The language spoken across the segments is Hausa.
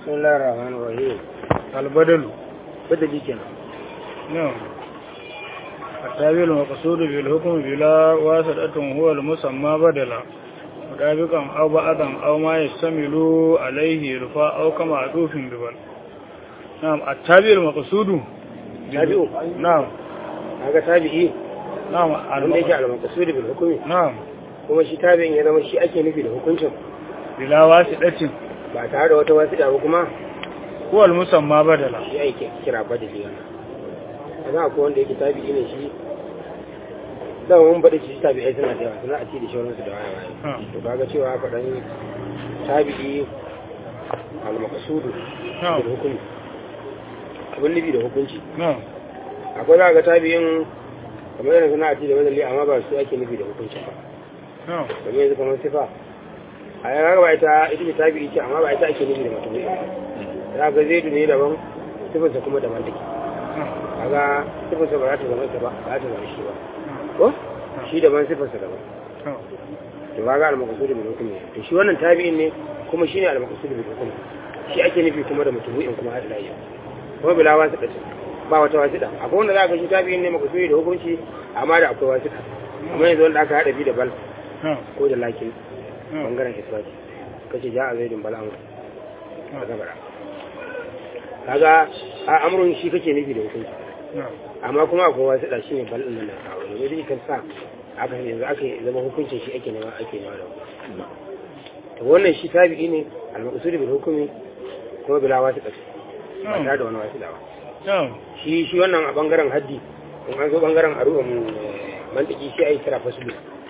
bismillahir rahmanir rahim albadalu badali kenan نعم التابع المقصود بالحكم بلا واسطة هو المسمى بدلا مطابقا أو بعضا أو ما يشتمل عليه يرفع أو كما عطوف ببل نعم التابع المقصود tabi'u نعم kaga tabi'i نعم wanda yake al-maqsud bil hukmi نعم kuma shi tabi'in ya zama shi ake nufi da hukuncin بلا واسطة ba tare da wata wasiƙa ba kuma هو المسمى بدلا shi ake kira badali wannan kaga akwai wanda yake tabi'i ne shi da mun bada shi tabi'ai suna da yawa suna a ci da shawararsu da waya waya نعم to kaga cewa faɗan tabi'i al-maqsud نعم bil hukmi abin nufi da hukunci نعم akwai za ga tabi'in kamar yana suna a ci da badali amma ba su ake nufi da hukunci ba نعم domin yanzu kamar sifa a yana ba ita ita ce tabi'i ce amma ba ita ake nufi da mutum za ga zaidu ne daban sifarsa kuma daban take نعم kaga sifarsa ba za ta zama ita ba ba za ta zama shi ba ko shi daban sifarsa daban نعم to kaga al-maqsud bil hukm ne to shi wannan tabi'in ne kuma shine al-maqsud bil hukm shi ake nufi kuma da mutubu'in kuma hada lafiya kuma bila wasu da ba wata wasu da akwai wanda za ka shi tabi'in ne maqsudi da hukunci amma da akwai wasu da amma yanzu wanda aka hada bi da bal نعم ko da lakin نعم bangaren isbati kace ja a zaidin bala amur a gabara kaga a amurin shi kake nufi da hukunci نعم amma kuma akwai wasu da shi ne bal ɗin nan na kawo domin duk kan sa aka yanzu aka yi zama hukuncin shi ake nema ake nema da hukunci to wannan shi tabi'i ne al-maqsud bil hukmi kuma bila wasu da ba tare da wani wasu da ba نعم shi shi wannan a bangaren haddi in an zo bangaren aru'an mantiki shi ai kira fasulu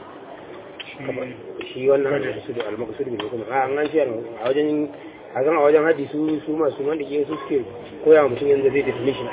shi wannan al-maqsud al-maqsud bil hukmi a an ce a wajen a zan a wajen haddi su su masu mantiki su suke koya wa mutum yanzu zai definition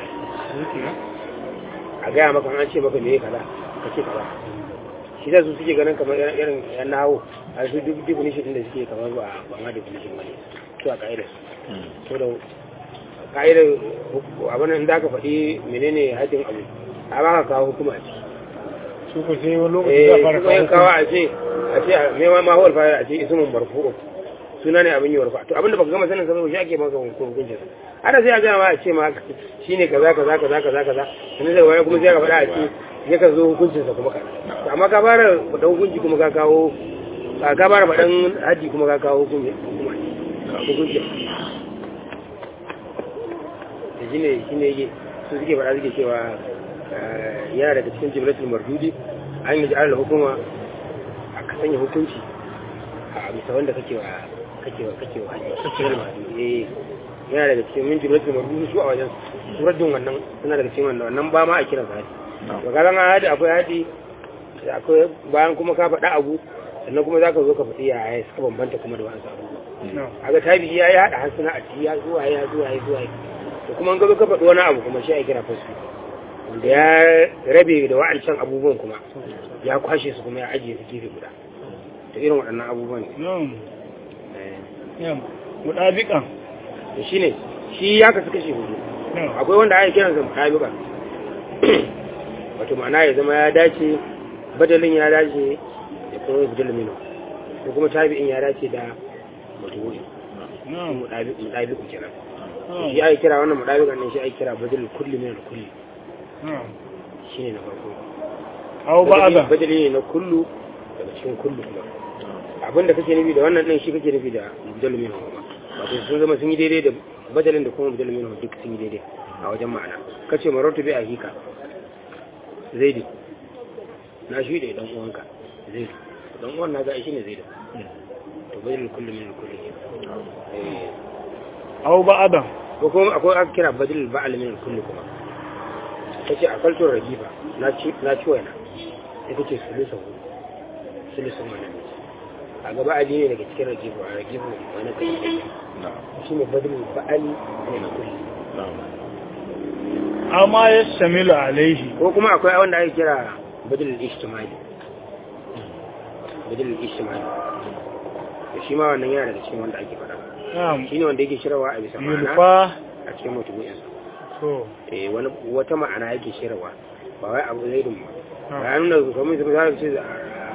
a gaya maka an ce maka me kaza ka ce kaza shi da su suke ganin kamar irin irin yan nawo a su duk definition din da suke kamar ba ba ma definition bane su a ka'idar su to da ka'idar huk- abin nan da ka faɗi menene haddin abu a ba ka kawo hukuma ce su ku sai wani lokaci eh za a fara kuma yin kawo kawo a ce a ce me ma ma huwal fa'il a ce ismun marfu'u suna ne abin yi warfa to abin da baka gama sanin sa ba shi ake maka hukuncin sa ana sai a ga ma a ce ma shine kaza kaza kaza kaza kaza sannan daga baya kuma sai ka faɗa a ce ya ka zo hukuncin sa kuma ka to amma ka fara faɗa hukunci kuma ka kawo a ka fara faɗan haddi kuma ka kawo hukunci hukunci da shine shine yake su suke faɗa suke cewa eh, yana daga cikin jibratul mardudi an yi ja'ala hukuma a ka sanya hukunci a bisa wanda kake wa kake wa kake wa kake wa mardudi eh yana daga cikin min jibratul mardudi su a wajen suraddin wannan suna daga cikin wannan wannan ba ma a kiran sa hadi to ga ran hadi akwai hadi akwai bayan kuma ka faɗa abu sannan kuma zaka zo ka faɗi yaya suka bambanta kuma da wasu abubuwa نعم aga tabi ya yi haɗa harsuna a ciki ya zuwa ya zuwa ya zuwa to kuma an gaba ka faɗi wani abu kuma shi a kira fasu wanda ya rabe da wa'ancan abubuwan kuma ya kwashe su kuma ya ajiye su gefe guda to irin waɗannan abubuwan ne نعم Eh, نعم مطابقا to shi ne shi ya kasu kashe hudu نعم akwai wanda ake kiransa mutabiqa wato ma'ana ya zama ya dace badalin ya dace da kuma badalin mino ko kuma tabi'in ya dace da mutuwi نعم mutabiqu kenan نعم shi ake kira wannan mudabiqan ne shi ake kira badal kulli min kulli نعم shine na farko أو بعضا badali ne na kullu daga cikin kullu kuma abinda kake nufi da wannan din shi kake nufi da badal min kuma wato sun zama sun yi daidai da badalin da kuma badal min duk sun yi daidai a wajen ma'ana kace marartu bi ahika zaidi na shi da dan uwanka zaidi dan uwan na ga shi ne zaidi to badal kulli min kulli eh أو بعضا ko kuma akwai aka kira badal ba'al min kulli kuma kace a kaltun ragifa na ci na ci waina sai kace sulusun sulusun mana a gaba ali ne daga cikin ragifa a ragifa wani kai shi ne badal ba'al min kulli أو ما يشتمل عليه ko kuma akwai wanda ake kira badal ijtimai badal ijtimai to shi ma wannan yana daga cikin wanda ake faɗa نعم shine wanda yake shirawa a bisa ma'ana يلقى a cikin mutumin to eh wani wata ma'ana yake shirwa ba wai abu zai dun ba نعم ya nuna kamar su za ce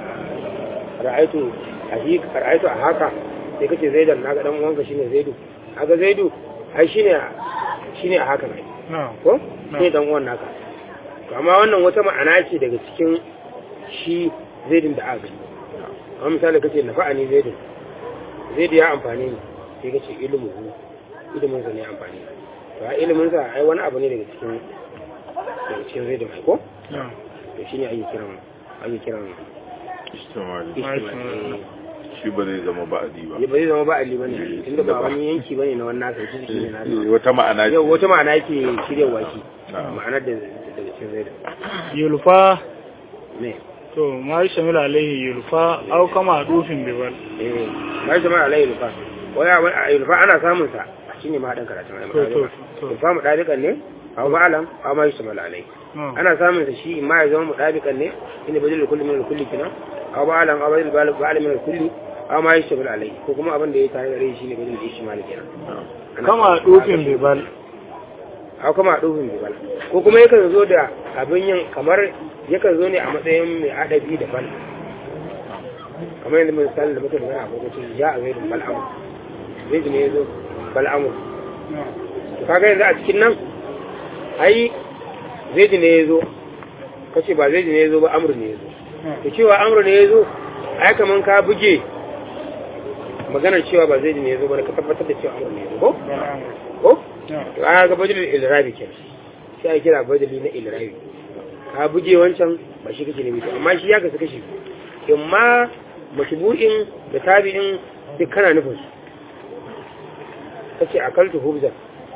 ra'aitu a shi ra'aitu a haka sai kace zaidan naga dan uwanka shine zaidu aga zaidu ai shine shine a haka ne na'am ko shine dan uwan naka to amma wannan wata ma'ana ce daga cikin shi zaidin da aka gani amma misali kace nafa'ani zaidin zaidu ya amfani ne sai kace ilmu ilimin sa ne amfani to a ilimin sa ai wani abu ne daga cikin daga cikin zaidin ai ko na'am to shine ake kiran ake kiran istimali istimali shi ba zai zama ba'adi ba ya ba zai zama ba ali bane Eh, tunda ba da ba. wani yanki bane na wannan nasa shi ne na Eh, wata ma'ana ce yau wata ma'ana yake shiryawa shi Na'am. ma'anar da daga cikin zaidin yulfa ne to ma shamil alaihi yulfa au kama dufin bibal eh ba shi ma alai lufa waya a lufa ana samun sa shine ma dan karatun ai To, to, to. lufa mu dabikan ne aw ma'alam aw ma yusmal alai na'am ana samun sa shi ma ya zama mu dabikan ne inda badal kulli min kulli kina aw ma'alam aw badal ba'al min kulli aw ma yusmal alai ko kuma abin da ya tare da rai shine badal ishmal kenan Ana kama samun sa. dufin bibal aw kama dufin bibal ko kuma yakan zo da abin yin kamar yakan zo ne a matsayin mai adabi da bal kamar yadda misali da muka magana a lokacin ya a zaidun bal'amu zaidu ne ya zo bal'amu na'am to kaga yanzu a cikin nan ai zaidu ne ya zo kace ba zaidu ne ya zo ba amur ne ya zo na'am to cewa amur ne ya zo ai kaman ka buge maganar cewa ba zaidu ne ya zo ba ka tabbatar da cewa amur ne ya zo ko bal'am ko na'am to aka ga badalin ilrabi kenan sai a kira badali na ilrabi ka buge wancan ba shi kake nemi to amma shi ya kasu kashi in ma mashbu'in da tabi'in duk kana nufin su kace akaltu hubzan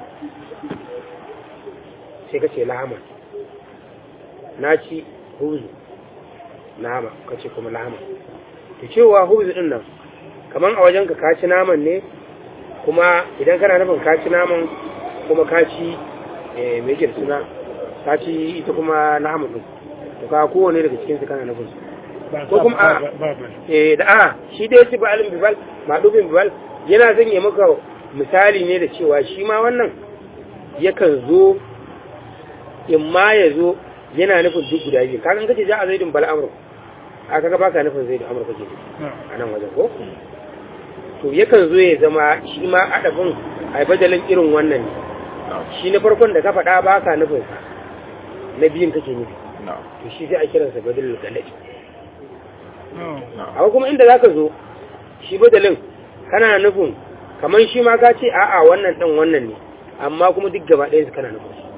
sai kace lahama na ci hubzu nama kace kuma lahama to cewa hubzu din nan kaman a wajen ka ka ci naman ne kuma idan kana nufin ka ci naman kuma ka ci eh, me yake da suna ka ci ita kuma naman din to ka kowane daga cikin su kana nufin su ba ko kuma a- ba ba ba eh da a shi dai ci ba'alin bibal madubin bibal yana zan yi maka misali ne da cewa shi ma wannan yakan zo in ma ya zo yana nufin duk guda biyu kakan kace ja a zaidun bal amru a kaga baka nufin zaidun amru kake nufi na'am a nan wajen ko to yakan zo ya zama shi ma adabin a badalin irin wannan ne na'am shi na farkon da ka faɗa baka nufin sa na biyun kake nufi na'am to shi sai a kiransa badalin galadi na'am na'am amma kuma inda zaka zo shi badalin kana nufin kamar shi ma ka ce a'a wannan ɗan wannan ne amma kuma duk gaba ɗayan su kana nufin su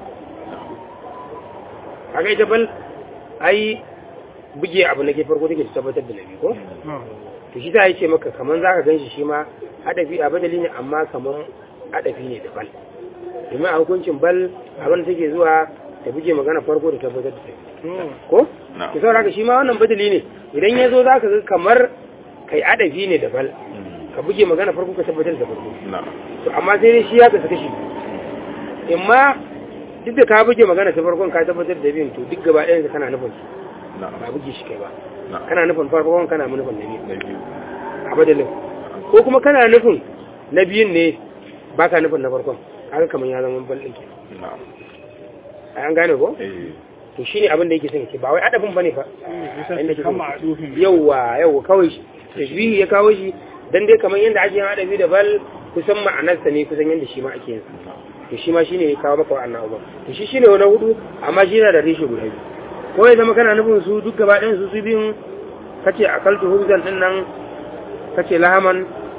kaga ita bal ai buge abu na ke farko take tabbatar da nabi ko na'am to shi ta yi ce maka kamar zaka ganshi shi ma adafi a badali ne amma kamar adafi ne da bal domin a hukuncin bal abin da take zuwa ta buge magana farko da tabbatar da nabi to ko na'am ki saboda haka shi ma wannan badali ne idan ya zo za ka ga kamar kai adafi ne da bal Mm. ka buge magana farko ka tabbatar da farko na'am to amma sai dai shi ya kasu kashi in ma duk da ka buge magana ta farkon ka tabbatar da biyun to duk gaba ɗayan kana nufin su na'am ba buge shi kai ba na'am kana nufin farkon kana nufin na biyu na biyu a badalin ko kuma kana nufin na biyun ne ba ka nufin na farkon kaga kamar ya zama bal ɗin ke na'am an gane ko eh to shine abin da yake son ya ce ba wai adafin bane fa bisa Inda kike- kama dufin yauwa yauwa kawai shi tashbihi ya kawo shi dan dai kamar yadda ake yin adabi da bal kusan ma'anarsa ne kusan yadda shi ma ake yin sa na'am to shi ma shine ya kawo maka wannan abu to shi shine wani hudu amma shi yana da reshe guda biyu ko ya zama kana nufin su duk gaba ɗayan su su biyun kace akaltu hubzan din nan kace lahaman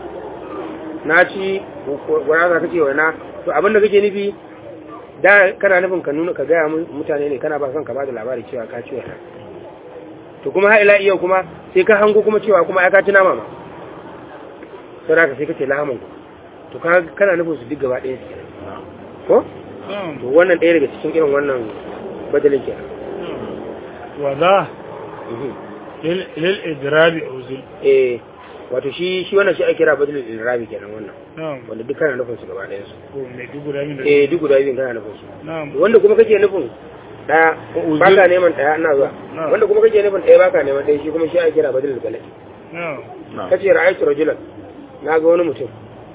na ci gwana kace wana to abin da kake nufi da kana nufin ka nuna ka gaya mu- mutane ne kana ba son ka ba da labari cewa ka ci wana to kuma har ila iya kuma sai ka hango kuma cewa kuma ya ka ci nama ma sai ka sai kace lahaman ku to ka kana nufin su duk gaba ɗayan su kenan na'am ko na'am to wannan ɗaya daga cikin irin wannan badalin ke wa za lil lil idrabi uzul eh wato shi shi wannan shi ake kira badalin irabi kenan wannan na'am wanda duk kana nufin su gaba ɗayan su ko me dubu da min da eh duk guda biyun kana nufin su na'am wanda kuma kake nufin ɗaya uzul. baka neman ɗaya ina zuwa Na'am. wanda kuma kake nufin ɗaya baka neman ɗaya shi kuma shi ake kira badalin galadi na'am na'am kace ra'aytu rajulan na ga wani mutum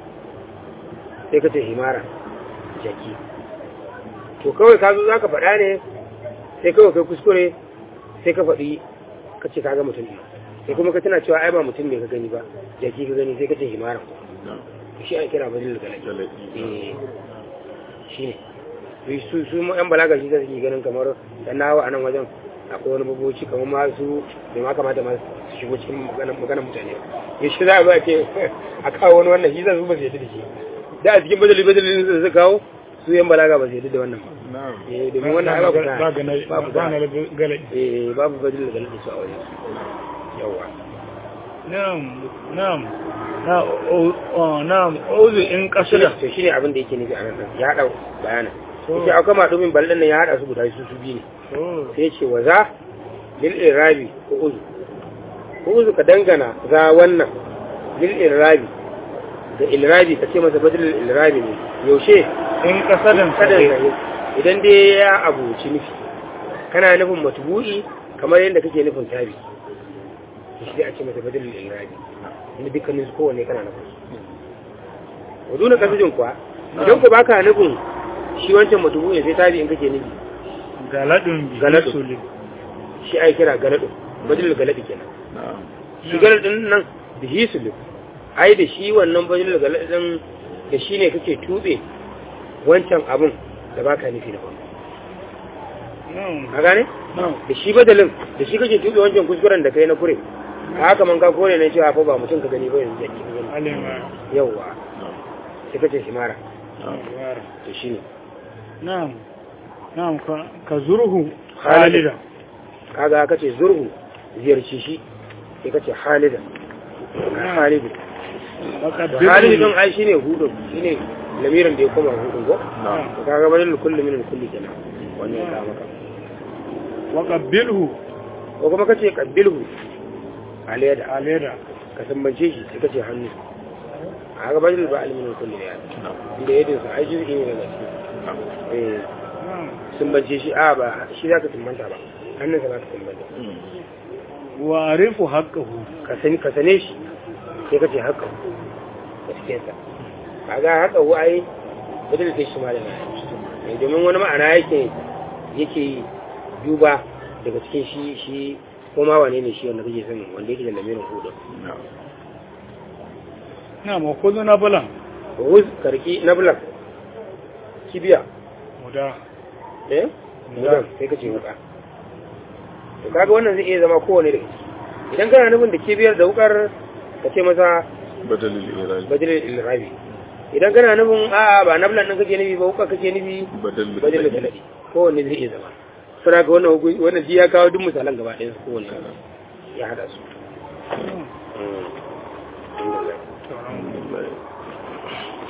sai kace himara jaki to kawai ka zo zaka faɗa ne sai kawai kai kuskure sai ka faɗi kace ka ga mutum ne sai kuma ka tana cewa ai ba mutum ne ka gani ba jaki ka gani sai kace himara na'am shi an kira badal galadi Galadi. eh shi ne su su mu yan balaga shi zai ganin kamar dan nawa a nan wajen akwai wani baboci kamar ma su bai ma kamata ma su shigo cikin maganar maganar mutane ya shi za a ba ce a kawo wani wannan shi zai su ba su yadda da shi da a cikin badali badalin da suka kawo su yan balaga ba su yadda da wannan ba na'am eh domin wannan ai babu ba sa ga na babu ba na sa galadi eh babu badal da galadi su a wajen yawa na'am na'am na o o- na'am ozu in kasida to shine abin da yake nufi a nan din. ya hada bayanin To. yace akwai madumin ballan nan ya hada su guda su su biyu ne to sai ce wa za lil irabi ko uzu ko uzu ka dangana za wannan lil irabi da ilrabi ka ce masa badal ilrabi ne yaushe in kasadan kada sai ya idan dai ya abuci nufi kana nufin matbu'i kamar yadda kake nufin tabi to shi dai a ce masa badal ilrabi inda dukkanin su kowanne kana nufin su waduna kasujin kuwa idan ku baka nufin shi wancan matbu'i sai tabi in kake nufi galadun bi Galadun. suli shi ai kira galadu badal galadi kenan na'am shi galadin nan da shi su ai da shi wannan badal galadin da shi ne kake tube wancan abun da baka nufi na ba na'am a gane na'am da shi badalin da shi kake tube wancan kuskuren da kai na kure a haka man ka kore ne cewa fa ba mutum ka gani ba yanzu yake gani alima yawwa na'am sai kace shi mara na'am wara to shine na'am na'am ka ka zurhu Khalida. halida kaga kace zurhu ziyarci shi sai kace halida halidu to halidu din ai shine hudu shine lamirin da ya koma hudu ko na'am to kaga badal kullu min kulli kenan wannan ya kawo maka wa qabbilhu ko kuma kace qabilhu aliyada alida ka sambance shi sai kace hannu a ga badal ba alimin kulli ya na'am inda yadda sa ai juz'i ne daga cikin na'am eh na'am sumbance shi a ba shi zaka sumbanta ba hannunsa zaka sumbanta Mm. wa arifu haqqahu ka sani ka sane shi sai kace haka a cikin sa kaga haka hu ai badal da shi ma da na domin wani ma'ana yake yake duba daga cikin shi shi ko ma wane ne shi wanda kake son wanda yake da lamirin hudu na'am na'am wa kullu nabalan wuz karki na bulak kibiya muda eh mudan sai kace wuka to kaga wannan zai iya zama kowane da idan kana nufin da kibiyar da wukar ka ce masa badalil irabi badalil ilrabi idan kana nufin a'a ba nablan din kake nufi ba wukar kake nufi badalil badalil dalali kowanne zai iya zama suna ga wannan hukun wannan ji ya kawo duk misalan gaba ɗayan su kowanne ya hada su na'am Mm. Alhamdulillah. to alhamdulillah irabi